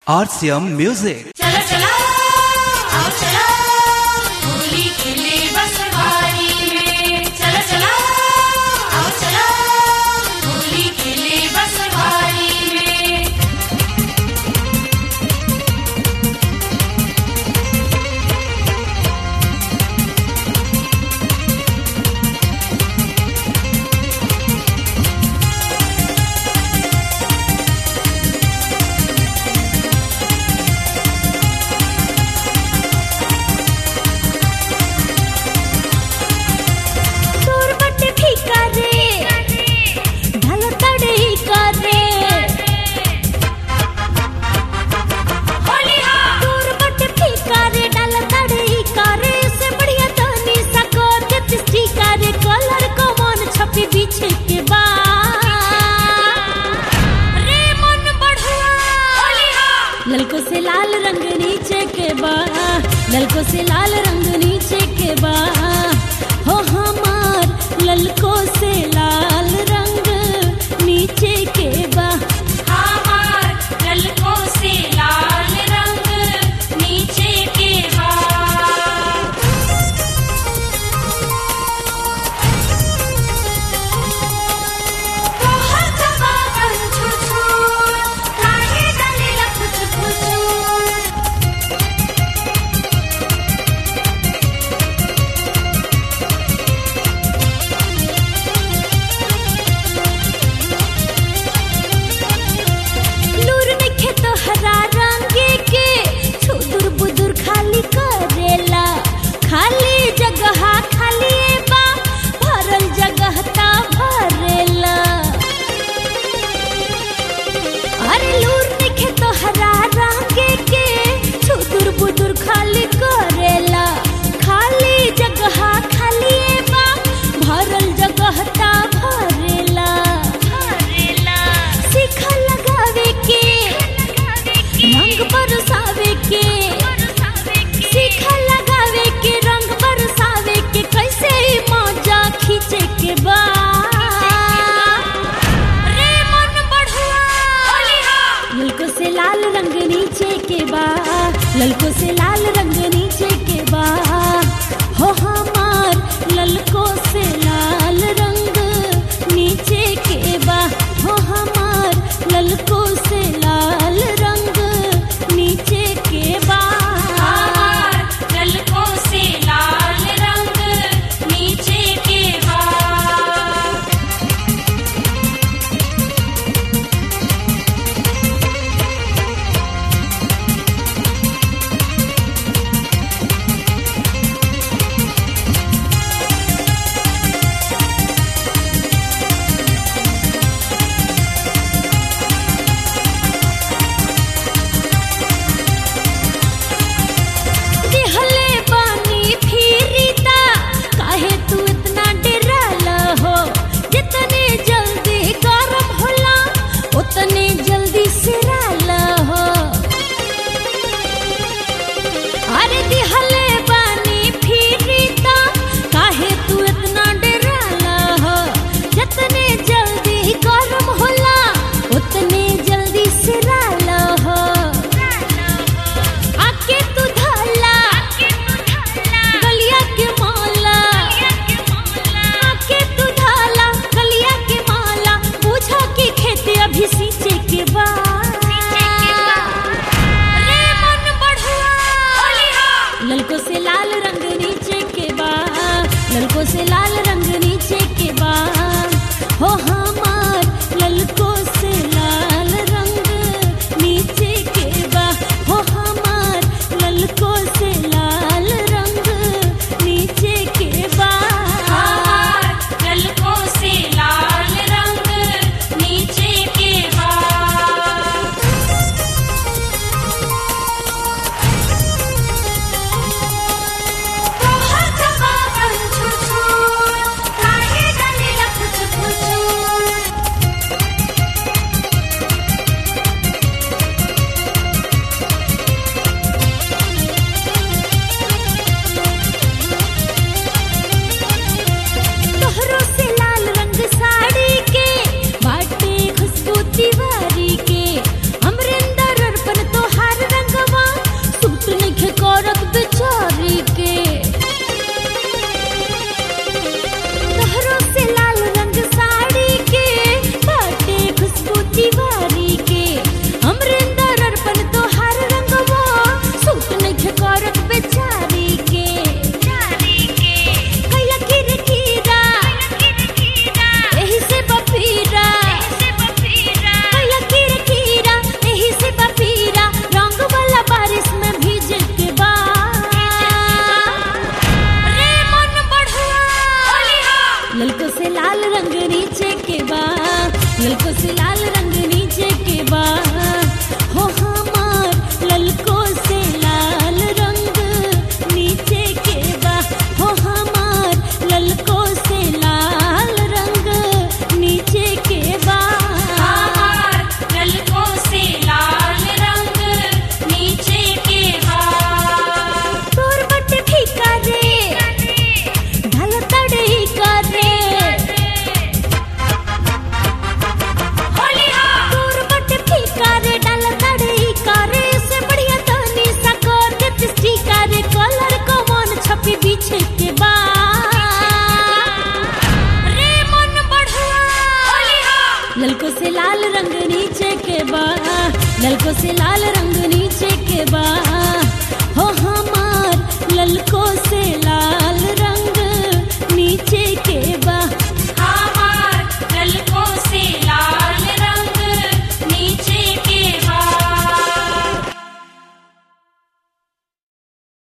RCM Music. चला चला आओ चला होली खेले बस बारी में चला चला आओ चला होली खेले बस बारी में तोर बटे फीका रे ढल तड़े का रे होली हाँ तोर बटे फीका रे ढल तड़े का रे से बढ़िया तनी सको दिस्टी का रे कलर को मन छपी पीछे के बा रे मन बढ़ुआ होली हाँ ललको से लाल रंग नीचे के बा ललको से लाल रंग नीचे के बा हो हमार ललको से लाल रंग नीचे के बा हमार ललकों से लाल रंग नीचे के बाद तोहर दबावन छुछुर काहे डाले लखुच फुचुर नूर नखे तो हरा रंगे के छुदुर बुदुर खाली करेला खाली जगह खाली बा भरल जगह ता भरेला अरे लूर नखे तो हरा रंगे के छुदुर बुदुर खाली करेला खाली जगह खाली बा भरल जगह ता भरेला भरेला सिखा लगावे के रंग बरसावे के सिखा लगावे के रंग बरसावे के कैसे मौजा खींचे के बा रे मन बढ़ुआ होली हाँ ललको से लाल रंग नीचे के बा ललको से लाल रंग नीचे के बा हो हमार ललको से लाल रंग नीचे के बा हो हमार ललको से लाल रंग नीचे के बा हमार ललकों से लाल रंग नीचे के बाद दिहले बानी फिरिता काहे तू इतना डरला हो जितने जल्दी गरम होला उतने जल्दी सिराला हो अरे दिहले बानी फिरिता काहे तू इतना डरला हो जितने जल्दी गरम होला उतने जल्दी सिराला हो आके तू धला गलिया के माला आके तू धला गलिया के माला पूछो कि खेत अभी सींचे के बा रे मन बढ़ुआ होली हाँ ललको से लाल रंग नीचे के बा ललको से लाल रंग नीचे के बा हो हमार ललको से लाल रंग नीचे के बा हो हमार ललको से लाल रंग नीचे के बा हमार ललकों से लाल रंग नीचे के बाद तोहर दबावन छुछुर ललको से लाल रंग नीचे के बा ललको से लाल रंग नीचे के बा हो हमार ललको से लाल